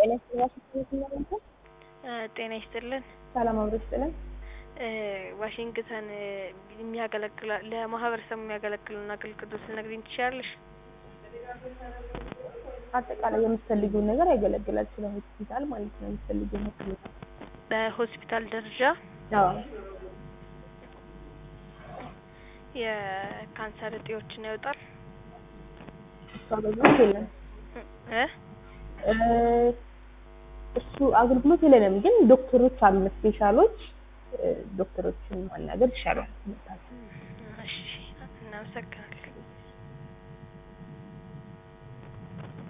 ጤና ይስጥልን። ጤና ይስጥልን። ሰላም አብሮ ይስጥልን። ዋሽንግተን የሚያገለግል ለማህበረሰቡ የሚያገለግሉን አገልግሎት ልትነግሪኝ ትችያለሽ? አጠቃላይ የምትፈልጊውን ነገር ያገለግላል። ስለ ሆስፒታል ማለት ነው የምትፈልጊውን ሕክምና በሆስፒታል ደረጃ አዎ የካንሰር እጢዎችን ያወጣል እሱ አገልግሎት የለም። እ እ እሱ አገልግሎት የለንም፣ ግን ዶክተሮች አሉ ስፔሻሎች ዶክተሮችን ማናገር ይሻላል። እሺ እናመሰግናለን።